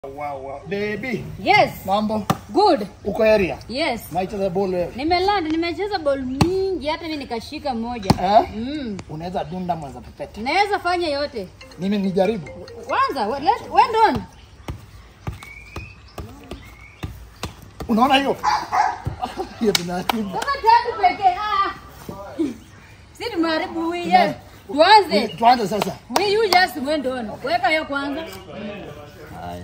Wow, wow. Baby, Yes. mambo Good. uko area? Yes. Maicheza ball wewe. Nimeland, nimecheza ball mingi hata mimi nikashika moja. Eh? Mm. Unaweza dunda mwanza pepete. Naweza fanya yote. Mimi nijaribu. Kwanza, we- let wend on. Unaona hiyo? Hiyo tunaharibu. Kama tatu pekee. Ah. Si tumeharibu huyu. Yes. Tuanze. Tuanze sasa. We you just wend on. Weka hiyo kwanza. Haya.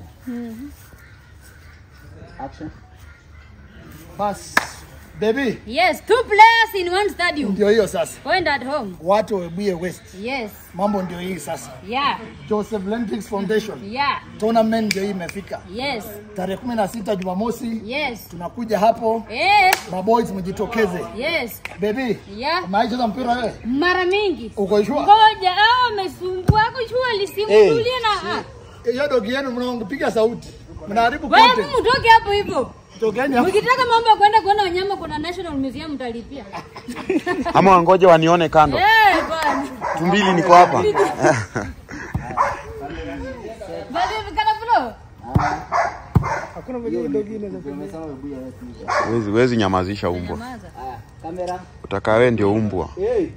Action. Bas. Baby, Yes, two players in one stadium. ndio hiyo sasa. Point at home. Watu wa Webuye West. Yes. Mambo ndio hii sasa. Yeah. Joseph Lendrix Foundation. Yeah. Tournament ndio hii imefika. Yes. Tarehe 16 Jumamosi Yes. tunakuja hapo. Eh. Maboys mjitokeze. Yes. Baby, Yeah. umaicheza mpira wewe? Mara mingi. Uko sure? Ngoja, hao wamesumbua kujua lisimtulie na ah. Hiyo dogi yenu mnapiga sauti. Mnaharibu Wewe content. mtoke hapo hivyo. Tokeni hapo. Mkitaka mambo ya kwenda kuona wanyama kuna National Museum mtalipia. ama wangoje wanione kando. Eh, bwana. Tumbili niko hapa. Bali vikana flow. Hakuna vile dogi inaweza Wezi, wezi nyamazisha umbwa. Nyamaza. Utakaa wewe ndio umbwa. Hey.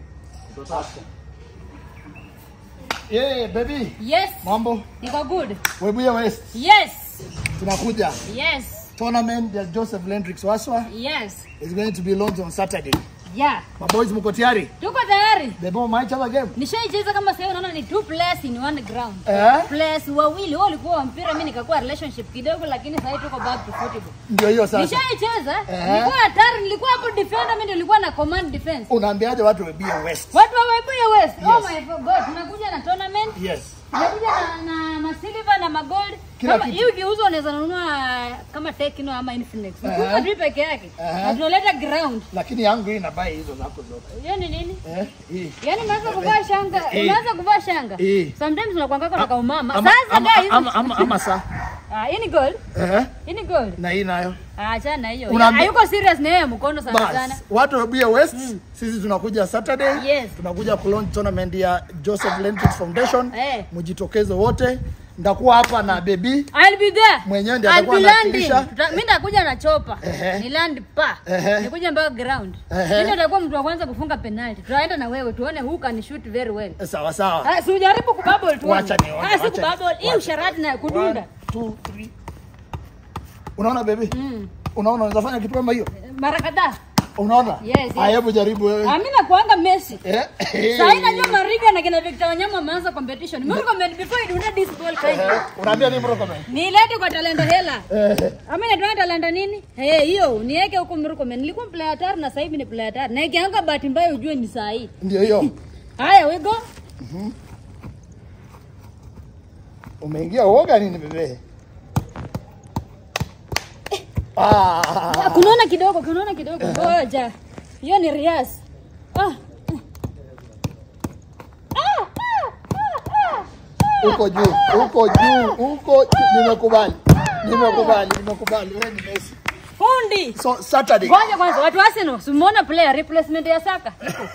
Yeah, baby. Yes. Mambo. Niko good. Webuye West. Yes. Tunakuja. Yes. Tournament ya Joseph Lendrix Waswa Yes. is going to be launched on Saturday. Yeah. Maboys mko tayari? Tuko tayari. Baby, umaicheza game? Nishaicheza kama sasa unaona ni two players in one ground. Eh? Players wawili wao walikuwa wa mpira, mimi nikakuwa relationship kidogo, lakini sasa tuko back to football. Ndio hiyo sasa. Nishaicheza, Eh. nilikuwa hatari, nilikuwa hapo defender, mimi ndio nilikuwa na command defense. Unaambiaje watu Webuye West? Watu wa Webuye West. Oh Yes. my god, tunakuja na tournament. Yes. Tunakuja na, na masilver na magold. Kila Kama kitu. hii ukiuza unaweza nunua kama Tecno ama Infinix. Eh. Ukiuza tu peke yake. Eh. Na tunaleta ground. Lakini yangu hii inabai hizo zako zote. Hiyo ni nini? Eh? Hii. Yaani unaanza kuvaa shanga, Eh. unaanza kuvaa shanga. Eh. Sometimes unakuanga na kaumama. Ama, Sasa ama, guys, ama, ama, ama saa. ah, hii ni gold. Eh? Hii ni gold. Na hii nayo. Ah, achana hiyo. Unaambi- Hayuko serious na yeye mkono sana sana. Bas, watu wa Webuye West, sisi tunakuja Saturday. Yes. Tunakuja kulaunch tournament ya Joseph Lendrix Foundation. Eh. Mjitokeze wote. Ndakuwa hapa na baby. I'll be there. Mwenyewe ndiye I'll atakuwa be landing. anawakilisha. Tuta- Mimi nitakuja na chopa. Ehe. Ni land pa. Ehe. Nikuja mpaka ground. Ehe. Mimi nitakuwa mtu wa kwanza kufunga penalty. Tutaenda na wewe tuone who can shoot very well. Sawa sawa. Ah, si ujaribu kububble tu. Wacha nione, Ah, si wacha ni- kububble. Hii wacha. usharati na One, kudunda. two, three. Unaona baby? Mm. Unaona unaweza fanya kitu kama hiyo? Mara kadhaa. Unaona? Yes, yes. Haya, hebu jaribu wewe. Ah, mimi nakuanga Messi. Eh? Sasa najua Mariga na kina Victor Wanyama wameanza competition. Mimi comment before you do not this ball kind. Eh, Unaambia nini bro comment? Nilete kwa talento hela. Eh. Ama inaitwa talanta nini? Eh, hiyo niweke huko Mrukomen. Nilikuwa player hatari na sasa hivi ni player hatari. Na ikianguka bahati mbaya ujue ni saa hii. Ndio hiyo. Haya, we go. Umeingia uoga nini bebe? Ah. Ah, Kunaona kidogo, kunaona kidogo. Ngoja. Hiyo ni Rias. Ah. Ah, ah, ah, ah. Uko juu, uko juu, uko juu. Nimekubali. Nimekubali, nimekubali. Wewe ni Messi. Fundi. So Saturday. Ngoja kwanza, watu wa Arsenal, simuona player replacement ya Saka.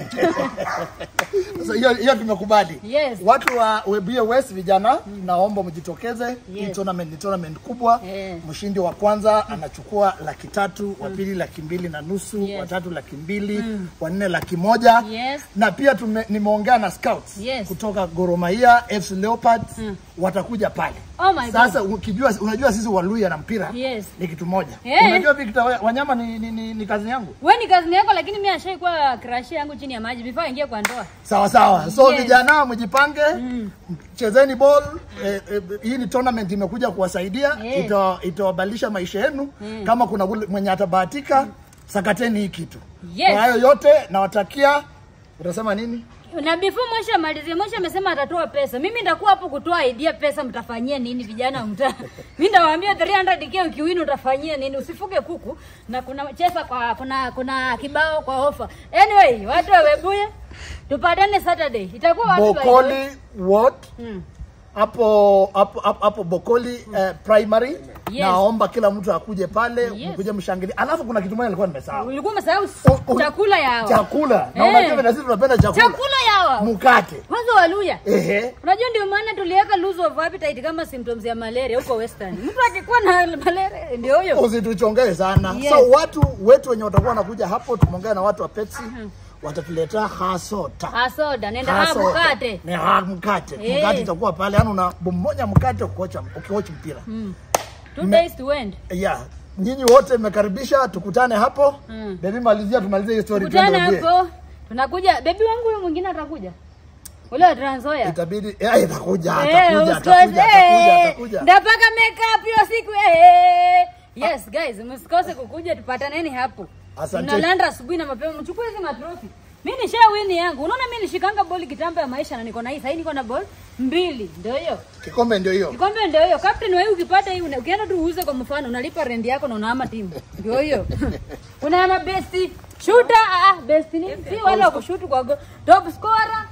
Sasa hiyo hiyo tumekubali. Yes. Watu wa Webuye West vijana, naomba mjitokeze. Hii Yes. tournament ni tournament kubwa. Eh. Mshindi wa kwanza anachukua laki tatu, wa pili laki mbili na nusu, Yes. wa tatu laki mbili, wa nne laki moja. Yes. Na pia tume, nimeongea na scouts Yes. kutoka Gor Mahia, FC Leopards watakuja pale. Oh my God. Sasa ukijua, unajua sisi Waluya na mpira Yes. ni kitu moja. Eh. Unajua Victor Wa- Wanyama ni, ni, ni, ni kazi yangu. Wewe ni kazi yako lakini mimi ashaikuwa crush yangu chini ya maji before aingie kwa ndoa. Sawa sawa. So Yes. vijana mjipange, chezeni ball. Eh, eh, hii ni tournament imekuja kuwasaidia, Eh. ita- itawabadilisha maisha yenu. Kama kuna ule mwenye atabahatika, sakateni hii kitu. Yes. Kwa hayo yote nawatakia, utasema nini? Na before Moshe amalizie, Moshe amesema atatoa pesa. Mimi nitakuwa hapo kutoa idea pesa mtafanyia nini vijana wa mtaa. Mimi ndawaambia 300k ukiwini utafanyia nini? Usifuge kuku na kuna chesa kwa kuna kuna kibao kwa ofa. Anyway, watu wa Webuye tupatane Saturday. Itakuwa wapi by the way? Bokoli what? Mm. Hapo hapo hapo hapo Bokoli eh, primary Yes. naomba kila mtu akuje pale Yes. mkuje mshangilie alafu kuna kitu moja nilikuwa nimesahau ulikuwa umesahau U- u- chakula yao chakula na Eh. unajua na sisi tunapenda chakula chakula yao mkate kwanza waluya ehe unajua ndio maana tuliweka lose of appetite kama symptoms ya malaria huko western mtu akikuwa na malaria ndio huyo usituchongee sana Yes. so watu wetu wenye watakuwa wanakuja hapo tumeongea na watu wa Pepsi watatuletea hasota hasoda nenda ha Hasota. mkate Ni ha mkate Eh. mkate itakuwa pale yani una mmoja mkate ukiocha ukiocha mpira two days to end yeah nyinyi wote mmekaribisha tukutane hapo Mm. baby malizia tumalizie hiyo story kutana tuende Webuye. hapo tunakuja bebi wangu huyo mwingine atakuja ule wa Trans Nzoia itabidi eh itakuja Eh, atakuja usikose. atakuja atakuja Eh, atakuja ndapaka makeup hiyo siku eh. yes guys msikose kukuja tupataneni hapo Asante. mnalanda asubuhi na mapema mchukue hizi matrofi mi nisha wini yangu unaona mi nishikanga boli kitambo ya maisha na niko na hii sahii niko na ball mbili ndio hiyo kikombe ndio hiyo kikombe ndio hiyo captain wewe ukipata hii una- ukienda tu uuze kwa mfano unalipa rendi yako na unahama timu ndio hiyo unaama best shooter ah ah, best ni si wale wa kushutu kwa go- top scorer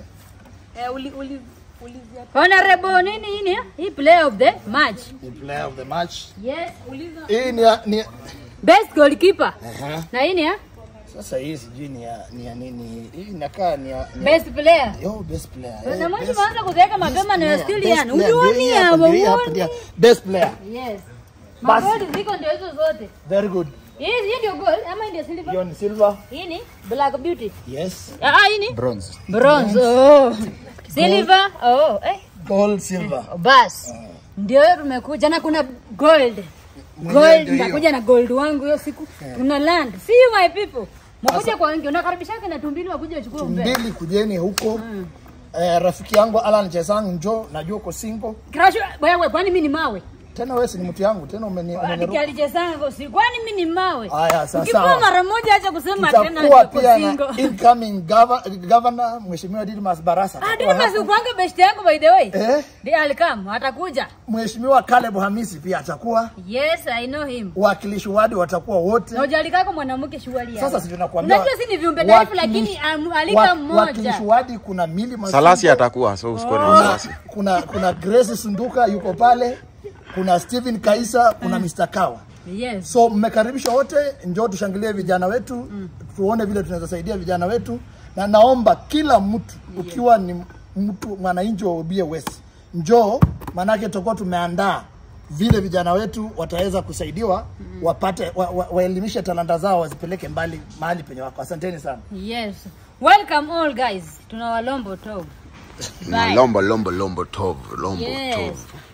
eh uli uli ulizia honorable nini hii ni hii player of the match the player of the match yes uliza hii ni ya- ni best goalkeeper Aha. na hii ni ya sasa hii sijui ni ya ni ya nini hii inakaa ni ya ni ya- best player yo best player eh, na mwanzo best- maanza kuweka best mapema na player, still best yani player, ndio hii ulioni hapa, hapo ndio hii hapa, ndio. best player yes Basi. magoli ziko ndio hizo zote very good hii hii ndio goal ama hii ndio silver hiyo ni silver hii ni black beauty yes ah ah, hii ni Bronze. bronze oh silver oh eh gold silver bas ndio hiyo tumekuja na kuna gold Mwenyewe gold ndio hiyo. nitakuja na gold wangu hiyo siku tuna land see you my people mkuja kwa wengi unakaribisha kina tumbili wakuja wachukue umbe mbili kujeni huko eh, rafiki yangu Alan Chesang njo najua uko single crash wewe kwani mimi ni mawe tena wewe si ni mtu yangu tena umeni umeniruka Kialichezanga si kwani mimi ni mawe. Haya, sasa Ukipewa sawa. mara moja acha kusema tena tutakuwa niko pia na single. incoming gov- governor mheshimiwa Didmas Barasa Ah, atakuwa ndio basi hapo. ukwanga best yangu by the way. eh Ndiye alikam atakuja. mheshimiwa Caleb Hamisi pia atakuwa Yes, I know him. wakilishi wadi watakuwa wote Na ujalikako mwanamke shughuli sasa si tunakuambia Unajua si ni viumbe dhaifu wakilishi- lakini am- alika wa- mmoja. wakilishi wadi kuna mili Masungu, Salasi atakuwa, so usikuwe na wasiwasi. kuna kuna Grace Sunduka yuko pale kuna Steven Kaisa kuna Mr. Kawa Yes. so mmekaribishwa wote njoo tushangilie vijana wetu tuone vile tunaweza saidia vijana wetu na naomba kila mtu ukiwa ni mtu mwananchi wa Webuye West njoo maanake tutakuwa tumeandaa vile vijana wetu wataweza kusaidiwa wapate wa, wa, waelimishe talanta zao wazipeleke mbali mahali penye wako asanteni sana Yes. Welcome all guys. Tuna walombo top. Bye. Lombo, lombo, lombo, tov, lombo, Yes. tov.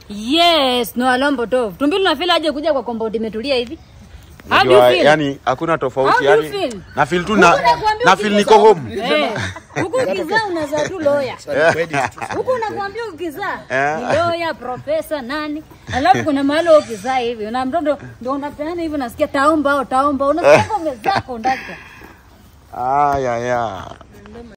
Yes, no walombo top. Tumbili unafeel aje kuja kwa compound imetulia hivi? How do you Unajua, feel? yani hakuna How tofauti do you yani feel? na feel tu na Huku nakuambia na feel ukizaa- niko home Eh, huku ukizaa unazaa tu lawyer. Huku unakuambia ukizaa Eh. ni lawyer, profesa nani, alafu kuna mahali wewe ukizaa hivi na mtoto ndio unapeana hivi, unasikia taomba au taomba, unasikia kama umezaa kondakta. ah ya ya